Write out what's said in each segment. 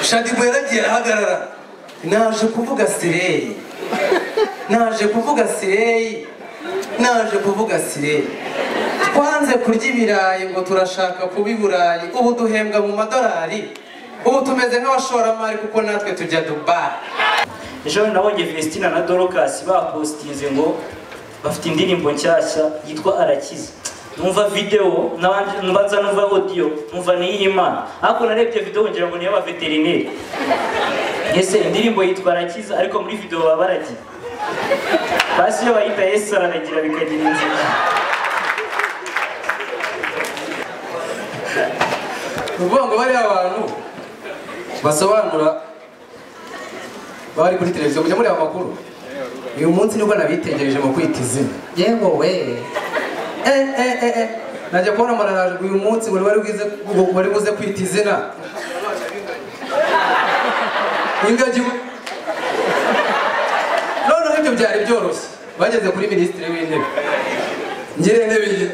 shaddy bwe yaragiye arahagarara naje kuvuga sireyi naje kuvuga sireyi naje kuvuga sireyi twanze kurya ibirayi ngo turashaka kuba i burayi ubu duhembwa mu madolari ubu tumeze nk'abashoramari kuko natwe tujya dubai ejo nabonye Vestina na Dorcas bapostinze ngo bafite indirimbo nshyashya yitwa arakize numva video nabanje- numva nza numva audio numva ni iy'imana ariko narebye video ngira ngo ni iy'abaveterineri ese indirimbo yitwa arakiza ariko muri video baba baragiye basi iyo bayita yesu araragira bikagira inzira ni ukuvuga ngo bariya abantu basobanura bari kuri televiziyo mujya mureba amakuru uyu munsi nibwo nabitegereje mu kwita izina yego we eh eh eh eh najya kubona mararaje uyu munsi wari wari bwize wari buze kwita izina ingagi noneho ibyo byari byoroshye bageze kuri minisitiri w'intebe ngire intebe ye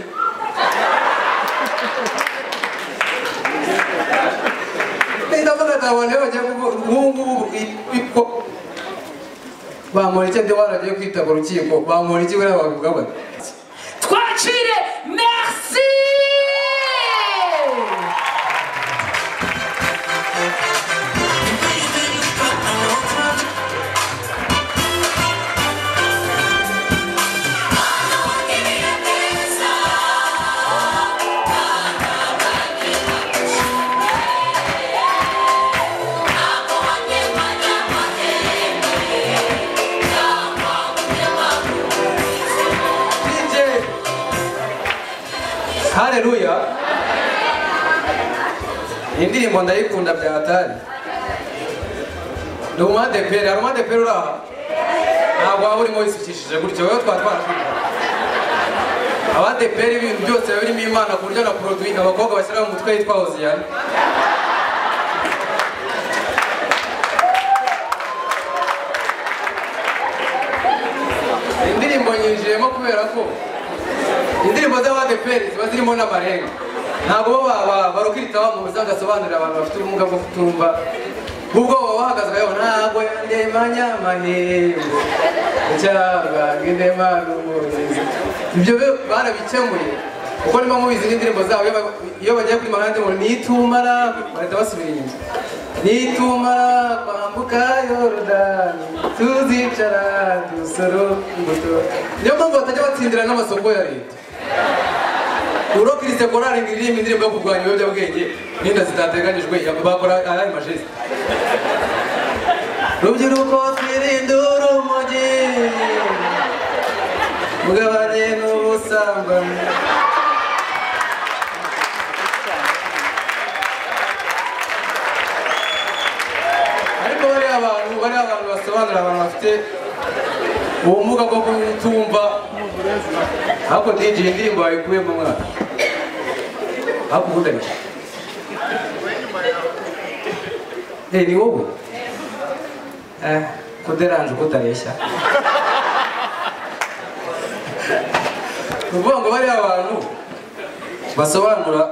ndavuga ndabona bagiye nk'ubungubu bamura icyo ndi waragiye kwita ku rukiko bamura iki buriya bavuga bati Twacire, merci DJ Haleluya Iyi ndirimbo ndayikunda bya hatari ni umadeperi hari umadeperi uri aha ntabwo waba urimo wisukishije gutyo wowe twaba twarashuka abadeperi ibintu byose biba birimo imana ku buryo na poroduwi abakobwa bashyira mu mutwe yitwa hoziyana Iyi ndirimbo nyinjiyemo kubera ko indirimbo z'abadeperi ziba zirimo n'amarenga ntabwo bo ba- ba- barukirita wa mu bisangasobanurira abantu bafite ubumuga bwo kutumva ubwo baba bahagaze bayobo ntabwo yandemanya amahembo cyangwa ndemana umurizo ibyo be- barabikemuye kuko niba mubizi n'indirimbo zabo iyo ba- iyo bagiye kuri mahandi ngo nitumara bahita basubira inyuma nitumara kwambuka yorodani tuzicara dusoro imbuto niyo mpamvu batajya batsindira n'amasoko ya leta uro kiriste korari ngo iririmba indirimbo yo kurwanya ibiyobyabwenge n'inda zitateganyijwe bakora ayari majesi rubyiruko twirinde urumogi mugabane n'ubusambanyi ariko bariya abantu bariya abantu basobanurira abantu bafite ubumuga bwo kutumva ariko DJ indirimbo wayikuyemo mwana ariko ubundi ariko eh ni wowe eh kuderanje kutareshya kuvuga ngo bariya abantu basobanura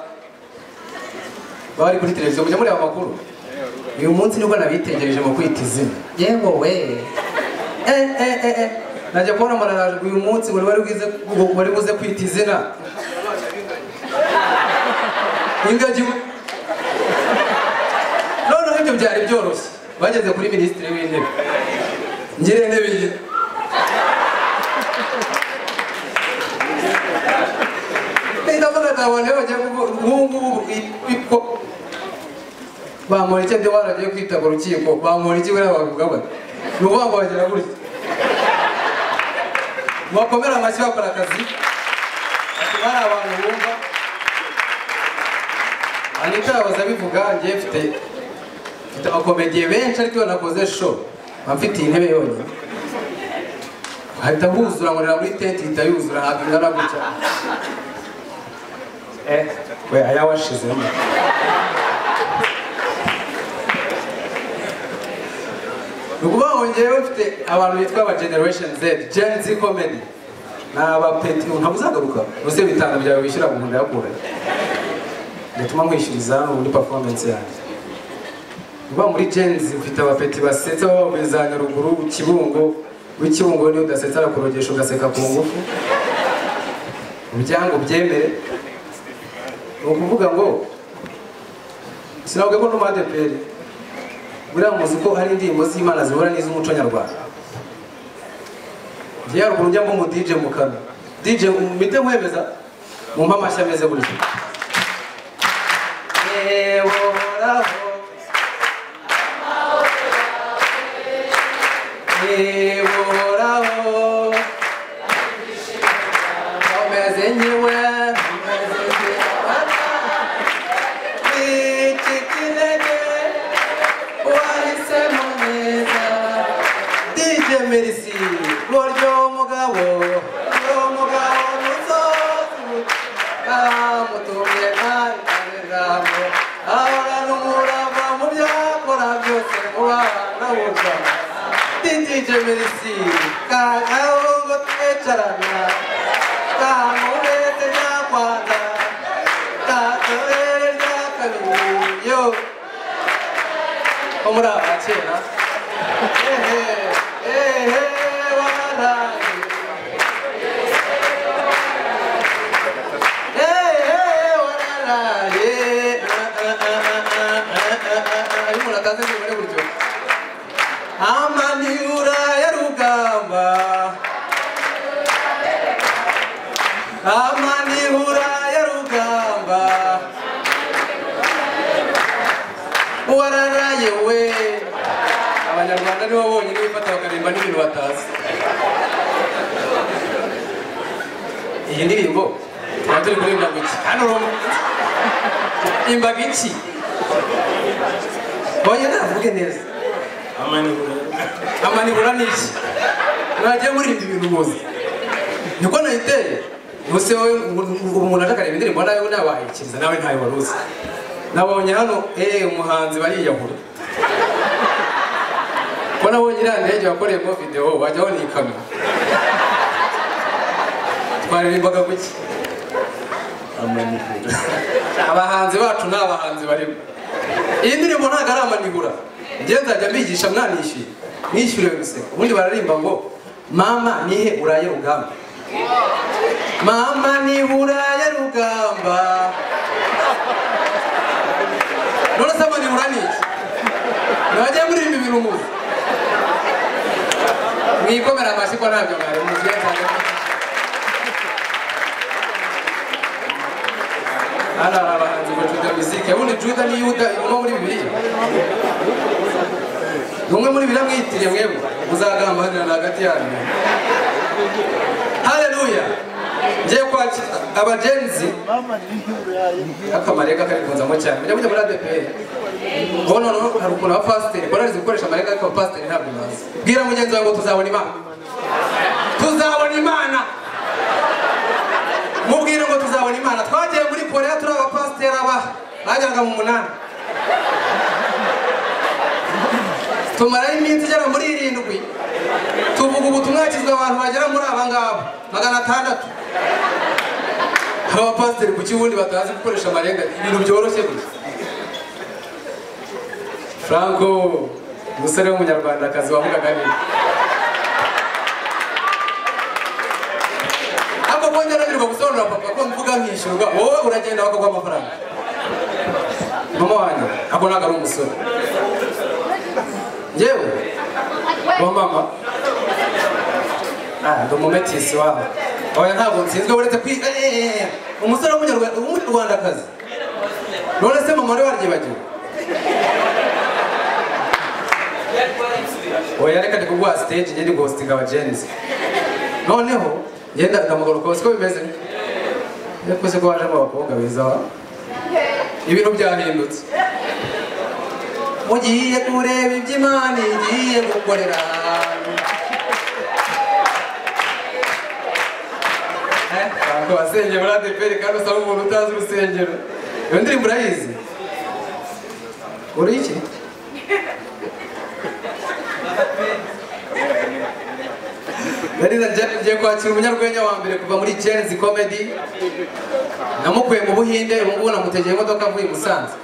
bari kuri televiziyo mujya mureba amakuru uyu munsi nibwo nabitegereje mu kwita izina yego we eh eh eh eh najya kubona mararaje uyu munsi wari wari bwize wari buze kwita izina ingagi noneho ibyo byari byoroshye bageze kuri minisitiri w'intebe ngire intebe ye ndavuga ndabona iyo bagiye kuvuga nk'ubungubu bamura icyo ndi waragiye kwita ku rukiko bamura iki buriya bavuga bati ni ukuvuga ngo bagira gutya bakomera amashyi bakora akazi ati bari abantu bumva anita yahoze abivuga ngiye mfite mfite abakomediye benshi ariko iyo nakoze show mba mfitiye intebe yonyine hahita huzura nkorera muri tenti ihita yuzura ntabwo ingana gutya eh we aya washizemo ni ukuvuga ngo ngewe mfite abantu bitwa aba generation z gen z comedy ni abapeti ntabwo uzagaruka uze bitanga byawe wishyura mu nda yakuranye bituma nkwishyuriza ubu muri performance yanjye uba muri jenzi ufite abapeti basetsa baba za nyaruguru kibungo w'ikibungo niyo udasetsa arakurogesha ugaseka ku ngufu ubyango byemere ni ukuvuga ngo sinavuga ko n'umadeperi buriya muzi ko hari indirimbo z'imana zihura n'iz'umuco nyarwanda njyewe haruguru njya mba umu DJ mu kano DJ mite nkwemeza mu amashyi ameze gutya yewe uhoraho yewe uhoraho umeze nkiwe umeze nkiwe iki kirere wahisemo neza DJ Mercy buryo mugabo buryo mugabo muzozu bamutumye ntangaramo ahorana umurava mu byakora byose mubana buja DJ Mercy kagaho ngo twicarana kamurete nyakwanza kakabere ryakabiri yo ko muri aba kera ehe ehe waraye ehe waraye iyo umuntu atazi imibare gutyo amaniura ya rugamba amaniura ya rugamba wararaye we abanyarwanda nibo bonyine bifata bakaririmba n'ibintu batazi iyi ndirimbo tuba turi kuririmba ngo iki hano imbaga iki bonyine navuge neza amanibura ni iki mwagiye muririmba ibintu muzi niko nayiteye ubuse wowe ubu umuntu aje akareba indirimbo nawe ntawayikiriza nawe ntayo wari uzi nabonye hano eee umuhanzi bariyahura ko nabonye iriya ndege wakoreyemo videwo wajyaho ni ikamyo twaririmbaga guki abahanzi bacu ni abahanzi barimo iyi ndirimbo ntabwo ari amanibura njyewe nzajya mbigisha mwanishyuye mwishyuriwe gusa ubundi bararimba ngo mama nihe uraye rugamba mama nihe uraye rugamba none se amanibura ni iki ntiwajya muririmba ibintu muzi mwikomera amashyi ko ntabyo mwari muzi iyo nzajya mbigisha. hano hari abahanzi ngo juda misike ubundi juda ni yuda uba muri bibiliya ni umwe muri biriya mwiyitiriye mwebwe muzagambanirana hagati yanyu haleluya ngiye kwakira abagenzi akamarega karikunzamo cyane mujya mujya muri adeperi ubu noneho hari ukuntu abapasiteri barazi gukoresha amarega ariko abapasiteri ntabwo bazi bwira mugenzi wawe ngo tuzabona imana tuzabona imana mubwire ngo tuzabona imana twagiye muri korea turi abapasiteri aba bajyaga mu munani tumarayo iminsi igera muri irindwi tuvuga ubutumwa hakizwa abantu bagera muri aba ngaba magana atandatu hari abapasiteri ku kibundi batazi gukoresha amarenga ibintu byoroshye gusa franco umusore w'umunyarwandakazi wavugaga neza ako kongera nanirwa gusobanurira papa ko mvuga nkishyurwa wowe uragenda bakaguha amafaranga mama wanjye ntabwo ntabwo ari umusore yewe wa mama Ah, ndi umumetisi wabo oya ntabwo nsinzwe uretse kwiga umusore w'umunyarwanda w'umunyarwandakazi none se mama wari waryibagiwe oya reka ndi kuguha stage njye ndi guhostinga abagenzi noneho yenda ndamugarukaho siko bimeze yakoze ko wajemo abakobwa beza wa ibintu byahindutse mugiye kureba ibyo imana igiye gukorera abantu basengeye muri adeperi kandi usaba umuntu utazi urusengero iyo ndirimbo urayizi uri iki Nariza ngiye kwakira umunyarwenya wa mbere kuva muri Chenzi Comedy namukuye mu Buhinde ubu ngubu namutegeye imodoka avuye i Musanze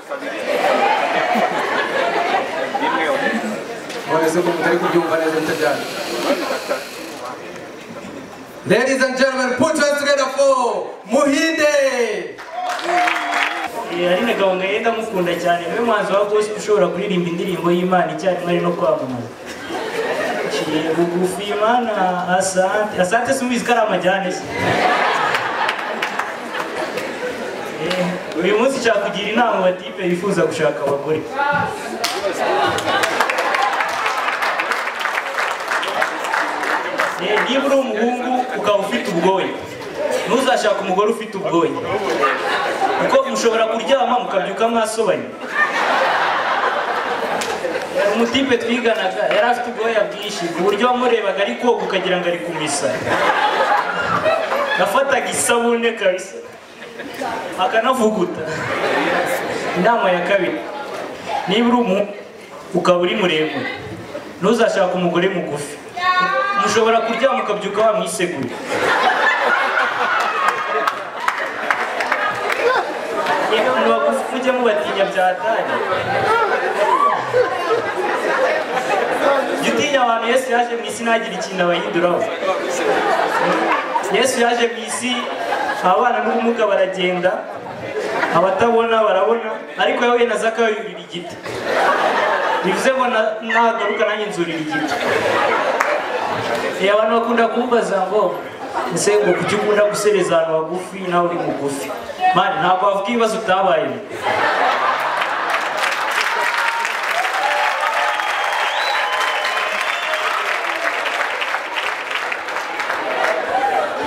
mbese ko mutari kubyumva neza mutajyana Ladies and gentlemen, put hands together for Muhinde! Eh, ari na gahunda ye ndamukunda cyane niwe muhanzi wa gospel ushobora kuririmba indirimbo y'imana icyarimwe ari no kwamamaza Ciye bugufi imana asante asante simubizi ko ari amajyane se Eh, uyu munsi cyakugira inama batipe bifuza gushaka abagore Eh, niba uri umuhungu ukaba ufite ubwoya ntuzashake umugore ufite ubwoya kuko mushobora kuryama mukabyuka mwasobanye umutipe twiganaga yari afite ubwoya bwinshi ku buryo wamurebaga ari koga ukagira ngo ari kumisa nafataga isabune kabisa akanavuguta inama ya kabiri niba uri umu ukaba uri muremure ntuzashake umugore mugufi mushobora kuryama ukabyuka wamwiseguye niba mubagufi mujye mubatinya byatanye jya utinya abantu yesu yaje mu isi ntagire ikintu abayihinduraho yesu yaje mu isi ababana n'ubumuga baragenda abatabona barabona ariko yahuye na zakayo yurira igiti bivuze ngo na- nagaruka nanjye nzurira igiti Eh, abantu bakunda kumbaza ngo ese ngo kuki ukunda gusereza abantu bagufi nawe uri mugufi mani ntabwo wavuga ibibazo utabayemo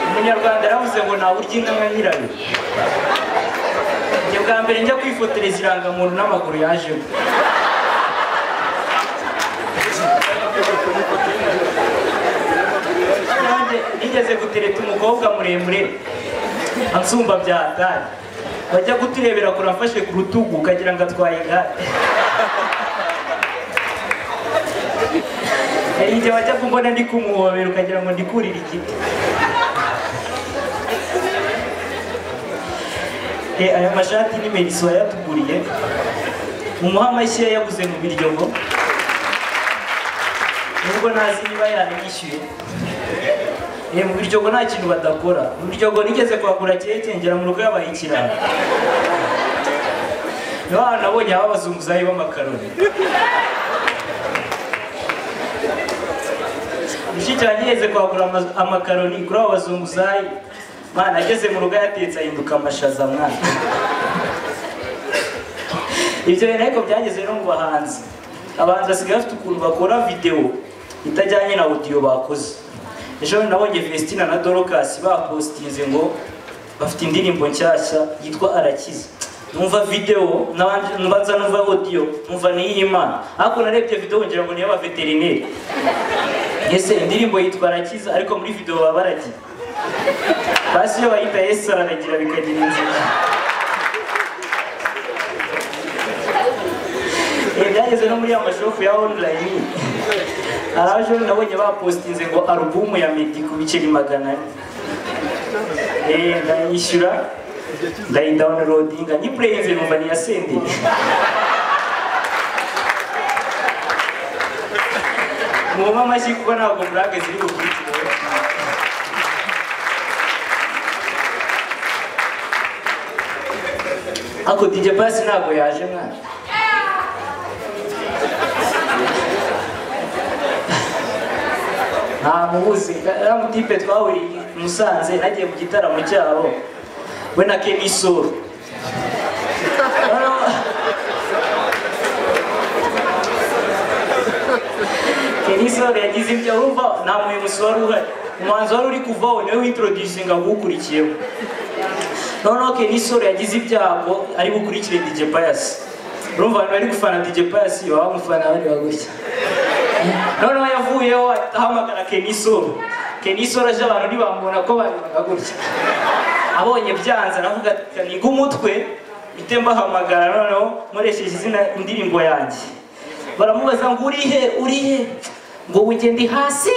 umunyarwanda yaravuze ngo ntaburya inka nka nyirayo njye bwa mbere njya kwifotoreza irangamuntu n'amaguru yajemo nanjye nigeze gutereta umukobwa muremure ansumba byatari bajya kuturebera kure amfashe ku rutugu ukagira ngo atwaye igare hari igihe bajya kumbona ndi kumuhobera ukagira ngo ndikurire igiti Eh, aya mashati ni meriso yayatuguriye umuha amashyi yayaguze mu biryogo nubwo ntazi niba yanishyuye Eh, mu biryogo nta kintu badakora mu biryogo nigeze kuhagura keke ngera mu rugo yabaye ikirara niho hantu nabonye haba abazunguzayi b'amakaroni mushiki wanjye yigeze kuhagura ama- amakaroni kuri abo bazunguzayi mwana ageze mu rugo yatetse ahinduka amashaza mwana ibyo bintu ariko byageze no mu bahanzi abahanzi basigaye bafite ukuntu bakora videwo itajyanye na audio bakoze ejo nabonye Vestina na Dorcas bapostinze ngo bafite indirimbo nshyashya yitwa arakiza numva videwo nabanje- nbanza numva audio numva ni iy'imana ariko narebye videwo ngira ngo ni iy'abaveterineri ese indirimbo yitwa arakiza ariko muri videwo baba baragiye basi iyo bayita yesu araragira bikagira inzira Eh, byageze no muri ya mashopu ya online hari aho ejo nabonye bapostinze ngo alubumu ya meddy ku biceri magana ane Eh, ndayishyura ndayidownloadinga nyipureyinze numva niyasendeye muhoma amashyi kuko ntabwo burage ziri bukurikireho ako dj pasi ntabwo yaje mwana nta mubuzi uriya mutipe twahuriye i musanze nagiye mu gitaramo cyabo we na kemisoro kemisoro yagize ibyo wumva nta muyobozi wari uhari umuhanzi wari uri kuvaho niwe wintroducinga awukurikiyeho noneho kemisoro yagize ibyago ari bukurikire dj payasi urumva abantu bari gufana dj payasi baba bamufana bareba gutya noneho yavuyeho ahamagara kenisoro kenisoro aje abantu ntibamubona ko barebaga gutya abonye byanze aravuga ati niga umutwe mpite mbahamagara noneho nkoresheje izina indirimbo yanjye baramubaza ngo uri he uri he ngo wigende hasi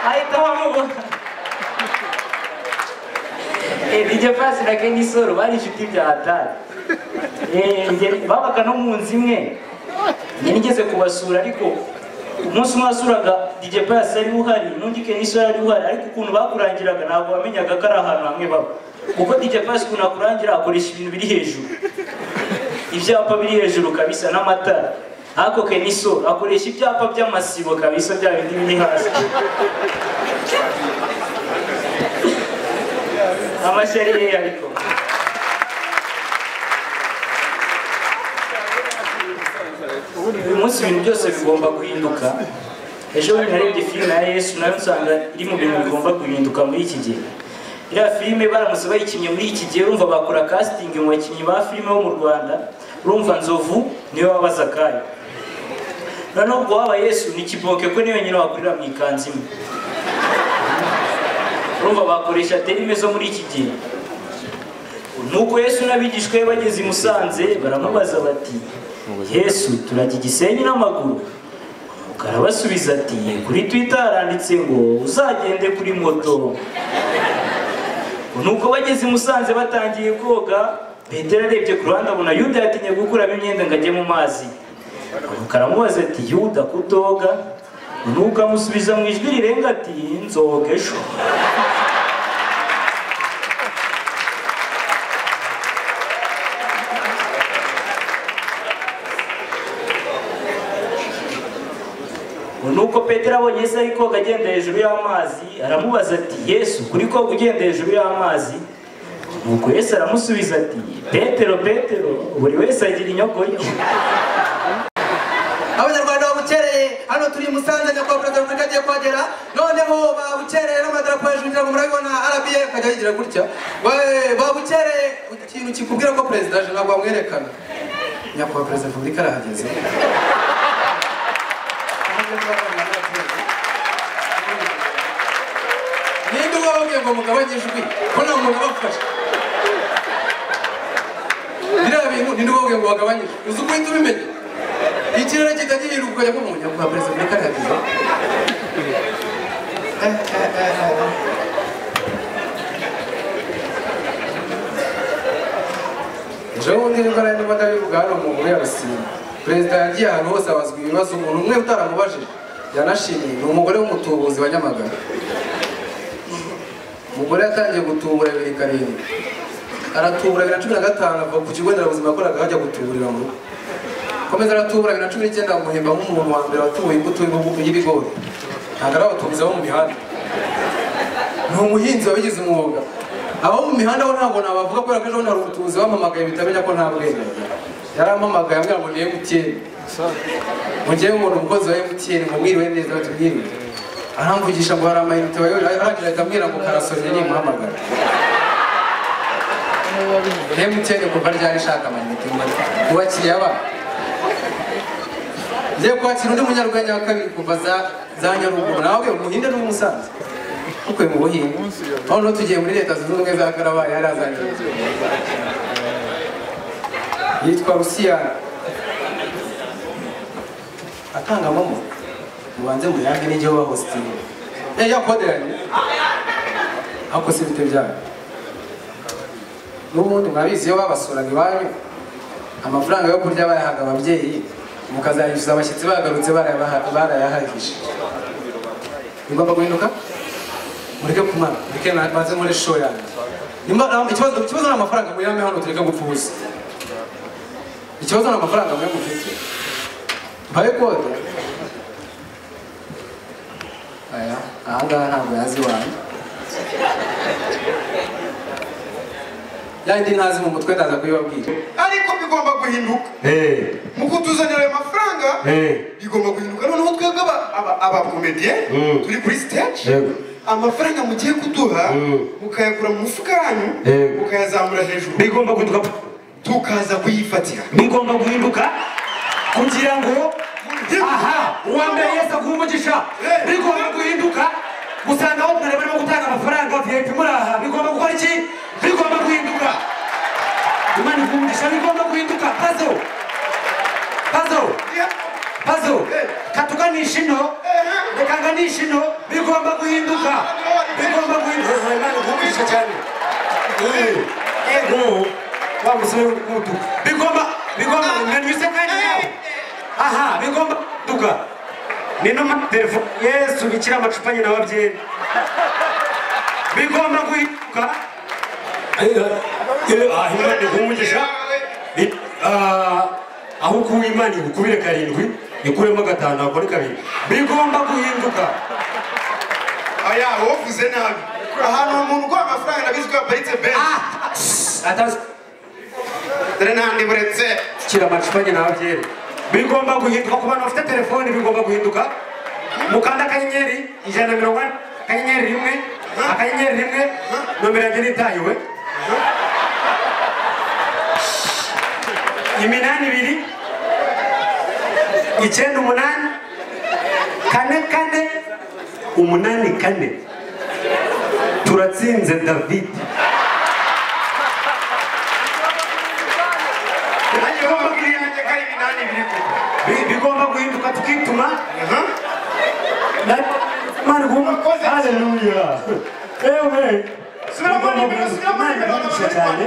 ahita bamubona Eh, DJ Pasi na Kenisoro bari inshuti bya hatari Eh, nge- babaga no mu nzu imwe njye nigeze kubasura ariko umunsi umwe wasuraga dj pasi yari uhari n'undi kenisi yari uhari ariko ukuntu bakurangiraga ntabwo wamenyaga ko ari ahantu hamwe baba kuko dj pasi ukuntu akurangira akoresha ibintu biri hejuru ibyapa biri hejuru kabisa n'amatara ariko keniso akoresha ibyapa by'amasibo kabisa bya bindi biri hasi amashari ye ariko uyu munsi ibintu byose bigomba guhinduka ejo bundi narebye filime ya yesu nayo nsanga iri mu bintu bigomba guhinduka muri iki gihe iriya filime baramutse bayikinnye muri iki gihe urumva bakora casting mu bakinnyi ba filime bo mu rwanda urumva nzovu niwe wabaza kayo noneho ubwo waba yesu ni kiboke ko niyo nyine wakurira mu ikanzu imwe urumva bakoresha terime zo muri iki gihe nuko yesu n'abigishwa be bageze i musanze baramubaza bati yesu turajya igisenyi n'amaguru Nuko arabasubiza ati kuri twitter haranditse ngo uzagende kuri moto nuko bageze i musanze batangiye koga petero arebye ku ruhande abona yuda yatinye gukuramo imyenda ngo ajye mu mazi nuko aramubaza ati yuda kutoga nuko amusubiza mu ijwi rirenga ati nzoga ejo nuko petero abonye yesu ari koga agenda hejuru y'amazi aramubaza ati yesu kuri koga ugenda hejuru y'amazi nuko yesu aramusubiza ati petero petero buri wese agira inyoko ye abanyarwanda babukereye hano turi i musanze nyakubahwa perezida wa repubulika agiye kuhagera noneho babukereye n'amadarapo hejuru ngira ngo murabibona arabiye akajya yigira gutya Ba- babukereye ikintu kikubwira ko perezida aje ntabwo bamwerekana nyakubahwa perezida wa repubulika arahageze ninde ubabwiye ngo mugabanye ijwi ko nta muntu ubafasha biriya bintu ninde ubabwiye ngo bagabanye ijwi uzi uko uhita ubimenya ikirere kitagira iruhuko ukajya kumva nyakubahwa perezida muri karahageze ejo bundi nibwo nari ndimo ndabivuga hano mu nkuru y'abasimu perezida yagiye ahantu hose abazwa ibibazo umuntu umwe utaramubajije yanashimiye ni umugore w'umutubuzi wa nyamagana umugore yatangiye gutubura bibiri karindwi aratubura bibiri na cumi na gatanu ava ku kigo nderabuzima yakoraga hajya gutuburira mu rugo komeza aratubura bibiri na cumi n'icyenda bamuhemba nk'umuntu wa mbere watubuye imbuto y'ibihugu- y'ibigori ntabwo ari abatubuzi bo mu mihanda ni umuhinzi wabigize umwuga abo mu mihanda bo ntabwo nabavuga kubera ko ejo bundi hari umutubuzi wamamagaye bitamenya ko nta bwenge yarampamagaye ambwira ngo ni emutiyeni mu gihe umuntu umukozi wa emutiyeni ngo mwiriwe neza batubwiriwe aramvugisha ngo hari amayinite wayobeje arangije ahita ambwira ngo karasonye nimuhamagara emutiyeni kuva ryari ishaka amayinite mu bakiriya babo ngiye kwakira undi munyarwenya wa kabiri kuva za za nyaruguru nawe umuhinde n'umusanze tukuye mu buhinde noneho tugiye muri leta zunze ubumwe za karabaye yari azanye yitwa rusiyana atanga momo mubanze muyange n'igihe uba hositire eh yakoderanye ako si bite byanyu n'ubundi mwabizi iyo babasuraga iwanyu amafaranga yo kurya bayahaga ababyeyi mukazayishyuza abashyitsi bagarutse barayabaha- barayahagije bigomba guhinduka mureke kumara mureke na- maze muri show yanjye Nimba- ah, ikibazo ikibazo ni amafaranga muyame hano tureke gupfuza ikibazo ni amafaranga mwe mufite mbaye kode aya ahangaha ntabwo yazi iwanyu yandi ntazi mu mutwe ndaza kuyibabwira ariko bigomba guhinduka mu kutuzanira ayo mafaranga bigomba guhinduka noneho twebwe aba- aba- abakomediye Mm. turi kuri stage Yego. amafaranga mugiye kuduha Mm. mukayakura mu mufuka yanyu Yego. mukayazamura hejuru bigomba guhinduka tukaza kuyifatira bigomba guhinduka kugira ngo aha uwambaye yesi aguhe umugisha bigomba guhinduka gusanga aho mwareba barimo gutanga amafaranga vip muri aha bigomba gukora iki bigomba guhinduka imana iguha umugisha bigomba guhinduka pazo pazo pazo katuganisha ino rekaganisha ino bigomba guhinduka bigomba guhinduka imana iguha umugisha cyane yego wa musore w'umutuku bigomba bigomba mwanyuse kandi nawe aha bigomba duga ni no telefone yesu bikira amacupa nyina wabyera bigomba guhinduka aho imana iguha umugisha ni- ah, aho ukuwe imana igukubire karindwi ikuremo gatanu akore kabiri bigomba guhinduka aya wovuze nabi ahantu umuntu uguha amafaranga nabizi ko yaparitse benshi atazi dore n'andi buretse kira amacupa nyina wabyera bigomba guhinduka ku bantu bafite telefoni bigomba guhinduka mukanda akanyenyeri ijana na mirongo ine akanyenyeri rimwe akanyenyeri rimwe nomero yanjye nitahiwe iminani ibiri icyenda umunani kane kane umunani kane turatsinze david nanjye wababwiye yanjye ko ari ibinani biri kuko Bi- bigomba guhinduka tukituma Aha. Mani Wakoze. haleluya ewe Subira muri nimero, subira muri nimero, Mani subira muri cyane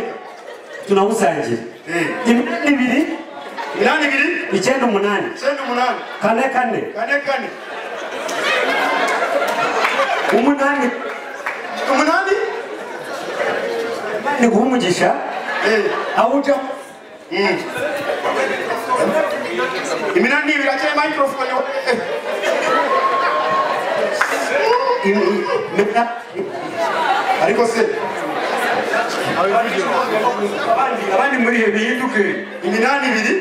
tunagusangira Eh. iminani ibiri inani ibiri icyenda umunani icyenda umunani kane kane kane kane umunani umunani ni guha umugisha Eh. aho ujya Mm. iminani ibiri akeneye microphone Eh. Imina- ariko se abandi abandi muri iyo bihinduke iminani ibiri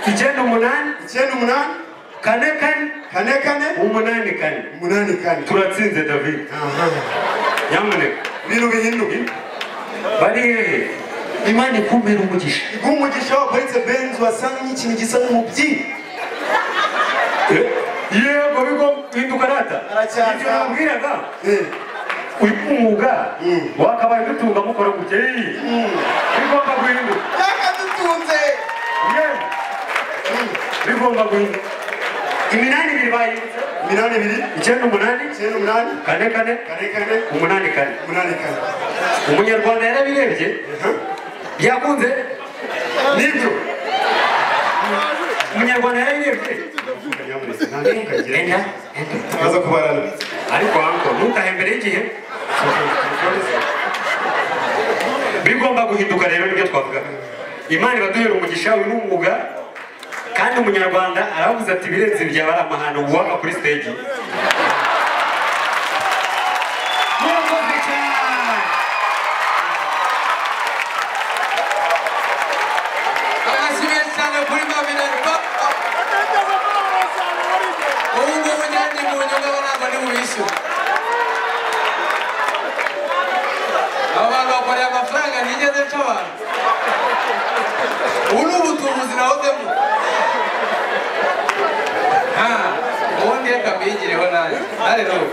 icyenda umunani icyenda umunani kane kane kane kane umunani kane umunani kane turatsinze david Aha. nyamuneka ibintu bihinduka bari hehe imana ikumbira umugisha umugisha waparitse benzi wasanganye ikintu gisa n'umubyinnyi yego bigo bihinduka data Aracyasa. ibyo nabwiraga uyu mwuga Mm. wakabaye dutunga mukora ku kiri bigomba guhinduka yakadutunze Yewe. bigomba guhinduka iminani ibiri bayindutse iminani ibiri icyenda umunani icyenda umunani kane kane kane kane umunani kane umunani kane umunyarwanda yarabirebye byakunze nibyo umunyarwanda yarabirebye enda enda tumaze kubarana ariko hanko ntukahe mbere y'igihe bigomba guhinduka rero nibyo twavuga imana ibaduhera umugisha uyu ni umwuga kandi umunyarwanda aravuze ati ibirenze ibi byaba ari amahano waka kuri stage Murakoze cyane. abashimiye cyane kuri maminarwa ubu ngubu nyandi mu nyungu ntabwo ni bubishyura aba bantu bakoreye amafaranga ntigeze nca abantu ubu ni ubutubuzi nahozemo ubundi reka mbigireho nanjye haleluya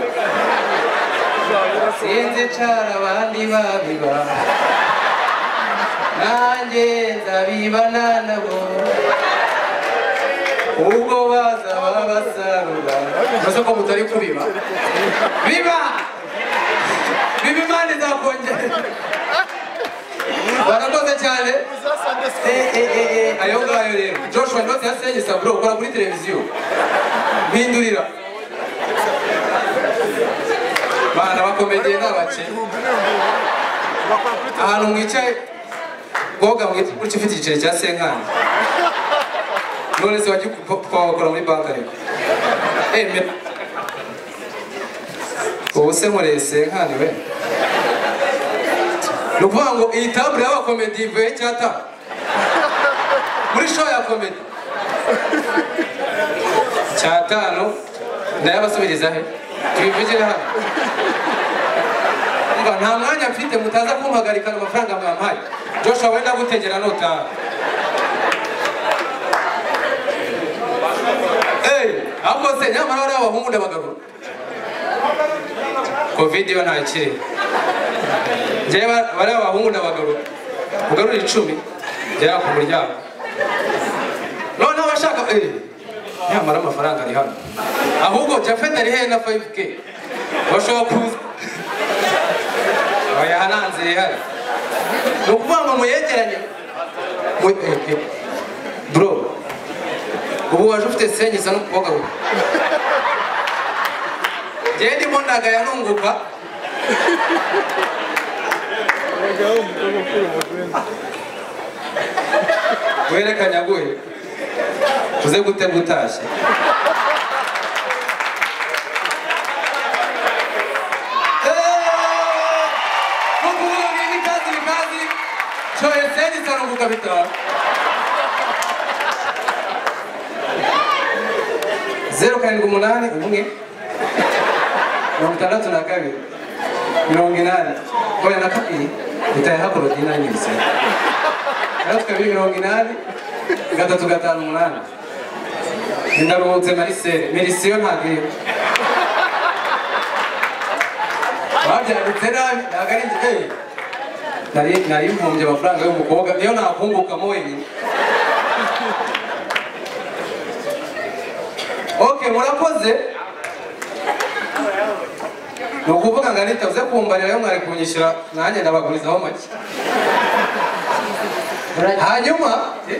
sinzi ncara abandi babiba nanjye ndabibana nabo ubwo bazaba basarura mbese ko mutari kubiba biba biba imana izakongera barakoze cyane Eh, eh, eh, eh, ayo ngayo rero joshua ndose yasenyesa bro ukora kuri televiziyo mpindurira bana bakomediye n'abakene ahantu mwicaye ngoga mwita gutya ufite igiceri cya senkani none se wajya kwakora muri banki ariko emera ubu se mureye senkani we ni ukuvuga ngo iyi tabure y'abakomedi ivuye cyata muri show ya komedi cyatanu ndayabasubiriza he tubivugire hano Umva, nta mwanya mfite mutaza kumpagarika amafaranga mwampaye joshua wenda gutegera nutaha Hey, ahubwo se nyamara bariya abahungu n'abagabo covid yo ntakiri njyewe ba- bariya abahungu n'abagabo ugarura icumi ngera ku muryango noneho abashaka eh, nyamara amafaranga ari hano ahubwo japhet ari hehe na 5k bashobora kuza oya hananze ihari ni ukuvuga ngo muyegeranye Mu- eh, eh. bro ubu waje ufite senyi isa n'umukobwa we njyewe ndimo ndagaya nunguka werekanye aguye uze gutega utashye kukuvuga ngo ibi kazi ibi kazi coye senyi isa n'umukobwa bitanu zeru karindwi umunani umwe mirongo itandatu na kabiri mirongo inani oya na kabiri itaye hakorodina nyirisi gatatu kabiri mirongo inani gatatu gatanu umunani ndaruhutse marisere merisiyo ntabwo iriho babyanditse nabi ntabwo ari igiteye nari nari mvumbye amafaranga y'umukobwa niyo nakungukamo wenyine ok murakoze ni ukuvuga ngo anita uze kumbarira yo mwari kunyishyura nanjye ndabagurizaho make hanyuma eh,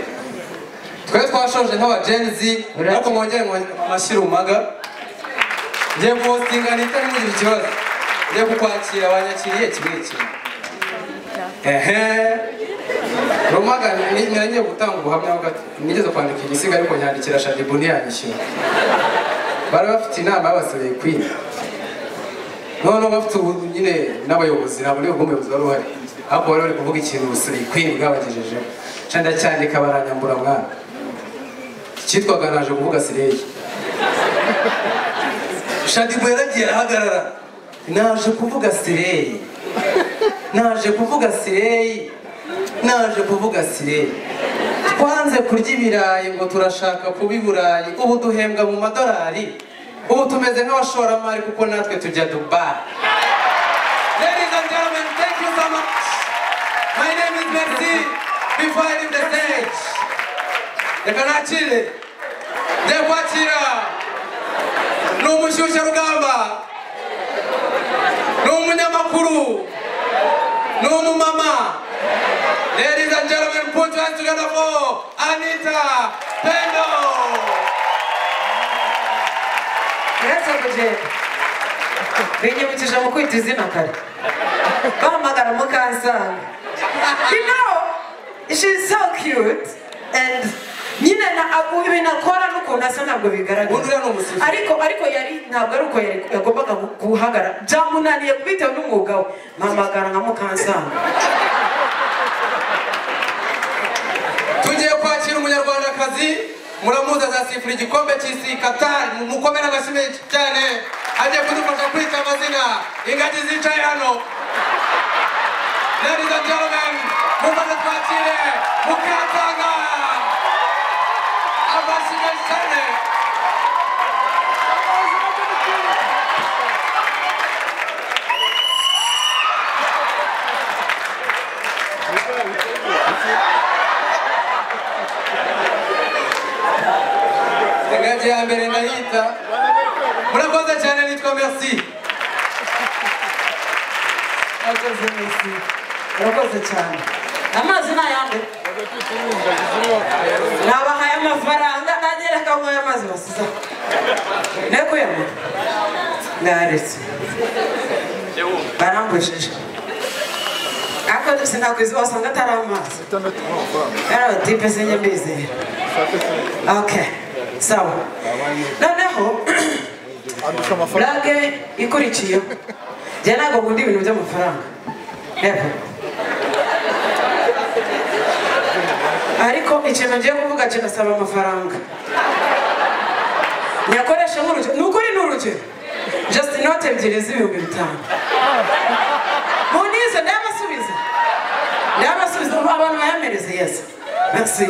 twe twashoje nk'abajenzi ariko mwongere mwongere amashyira umaga ngiye kuwositinga anita ntimugire ikibazo ngiye kukwakira wanyakiriye kimwe kimwe ehe rumaga ni- ni- ngiye gutanga ubuhamya bwa nigeze kwandika igisiga ariko nyandikira shadibu ntiyanyishyura bari bafite inama y'abasore kwiga noneho bafite ubu nyine n'abayobozi ntabwo niba umuyobozi wari uhari ahubwo bari bari kuvuga ikintu ubusore kwiga bwabagejejeho nca ndacyandika baranyambura mwana icyitwaga naje kuvuga sireyi shadibu yaragiye arahagarara naje kuvuga sireyi naje kuvuga sireyi naje kuvuga sireyi twanze kurya ibirayi ngo turashaka kuba iburayi ubu duhembwa mu madolari ubu tumeze nk'abashoramari kuko natwe tujya dubayi Ladies and gentlemen, thank you so much. My name is Merci. Before I leave the stage, reka nakire, ngiye kwakira, ni umushyushyarugamba, ni umunyamakuru, ni umumama, Ladies and gentlemen, put your hands together for Anita Pendo. Grazie kugenda binyibukije mu kwita izina kare bahamagara mukansanga you know she's so cute and nyine na- abu- ibintu akora n'ukuntu asa ntabwo Ubundi uriya bigaragara ni umusifuzi. ariko ariko yari ntabwo ari uko yari- yagombaga guhagara byamunaniye bitewe n'umwuga we mpamagara nka mukansanga Tugiye kwakira umunyarwandakazi muramuzi azasifura igikombe cy'isi Qatar mukomere amashyi menshi cyane agiye kudufasha kwita amazina ingagi zicaye hano Ladies and gentlemen, mumaze twakire Mukansanga amashyi menshi cyane Ingagi ya mbere ndayita murakoze cyane nitwa merci murakoze mesi murakoze cyane amazi ni ayande nabahaye amafaranga nagera akanyweye amazi basiza nekuyama naretse barangujije ariko dusa nakwizi wasanga atari amazi yarabatipe sinjye mbizera ok sawa noneho burake ikurikiyeho njye ntabwo nkunda ibintu by'amafaranga Never. ariko ikintu ngiye kuvuga kinasaba amafaranga nyakoresha nk'urugero ni ukuri ni urugero just inote ebyiri z'ibihumbi bitanu munize ndabasubiza ndabasubiza ubu abantu bayamereze yesi merci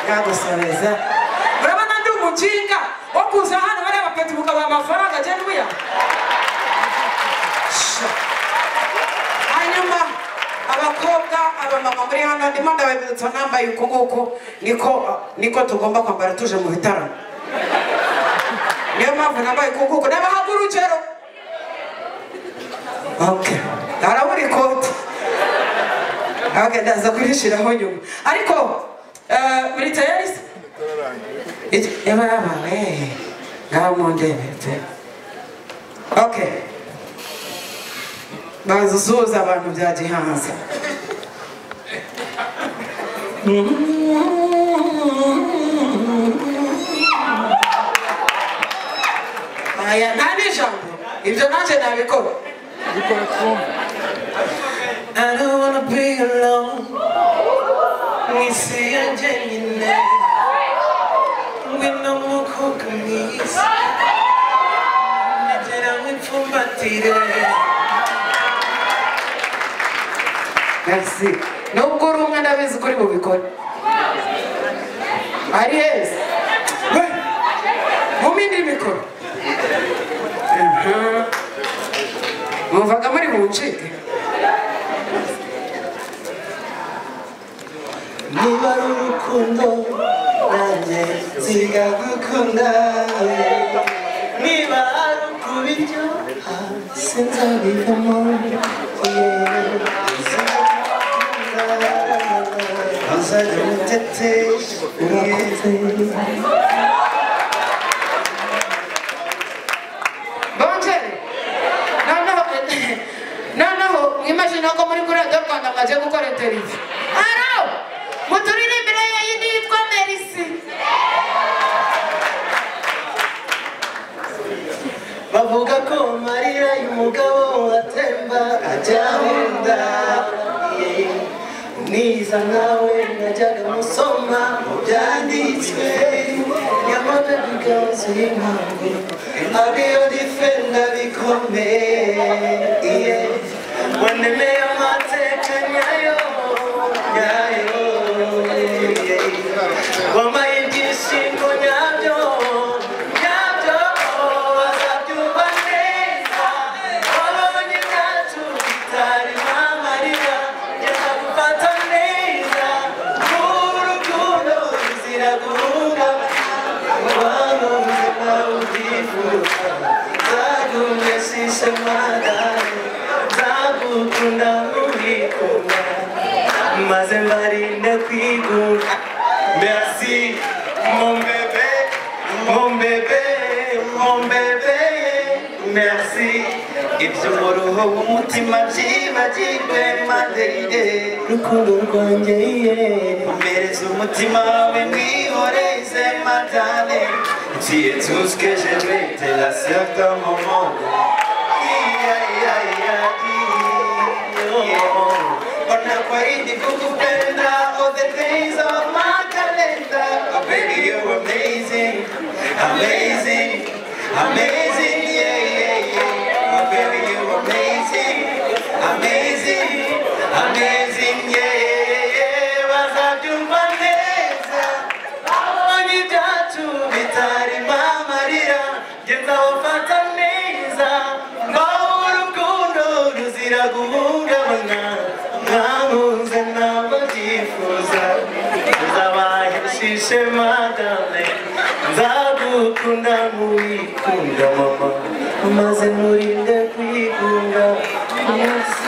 kagusoreza urabona ndi umukinga wo kuza hano bariya bapeti mukabaha amafaranga agenda ubuya hanyuma abakobwa abamama muri hano ndimo ndababitsa nambaye uku nguku niko niko tugomba kwambara tuje mu bitaramo niyo mpamvu nambaye uku nguku ndabahaga urugero Okay. arabura ikoti ndaza kurishyiraho nyuma ariko eh, uri tayari se Iki- eba yabawe ngaho mundebere pe okay banza usuhuza abantu bya gihanza aya nta n'ijambo ibyo nanjye nabikora I don't wanna be alone. Mwisi ya jenyine. Ngwino mukobwa mwiza. Negera mwipfumbatire. Merci. Nubwo uri umwe ndabizi ko uri bubikore. Ari heza. We, Muminde imikoro. Mhm. Mwumvaga muri buncike. niba ari urukundo nanjye nziga gukunda niba ari ukubiryoha sinzabivamo uzajya mutete bongere noneho noneho mwimagine ko muri kuri radiyo rwanda mwagiye gukora interiviyu aro muturirimbire yindi yitwa merisi bavuga ko marira y'umugabo atemba ajya mu nda niza nawe najyaga musoma mu byanditswe nyamara biganza y'impamvu ariyo difenda bikomeye wanemeye amateka nyayo nyayo wampaye ibyishimo nyabyo nyabyo wazabyumva neza wabonye ibyacu bitari mamarira ngeza gufata neza n'urukundo ruzira guhungabana abantu ubuzima ubyifuza nzagumishishe madani nzagukunda nk'ubikunda maze mbarinde kwigunda merci mon bébé mon bébé mon bébé merci ibyo mu ruhu w'umutima byibagirwe impande ye rukundo rwanjye ye mpereza umutima wawe mwihoreze madane tu es tout ce que j'aimais t'es la seule dans mon monde Ia, ia, ia, ia, ia. Ona kwa hindi kukupenda All the days of my calendar Oh baby you're amazing Amazing Amazing yeah yeah yeah Oh baby you're amazing Amazing Amazing yeah yeah yeah Wazajumba neza Aonye tatu bitari mamarira Genza wafata neza Mbao urukundo ruzira guhungabana Mwamuze ntabwo byifuza Nzabahe shishe madame Nzagukunda muwikunda mama Maze murinde kwikunda Yes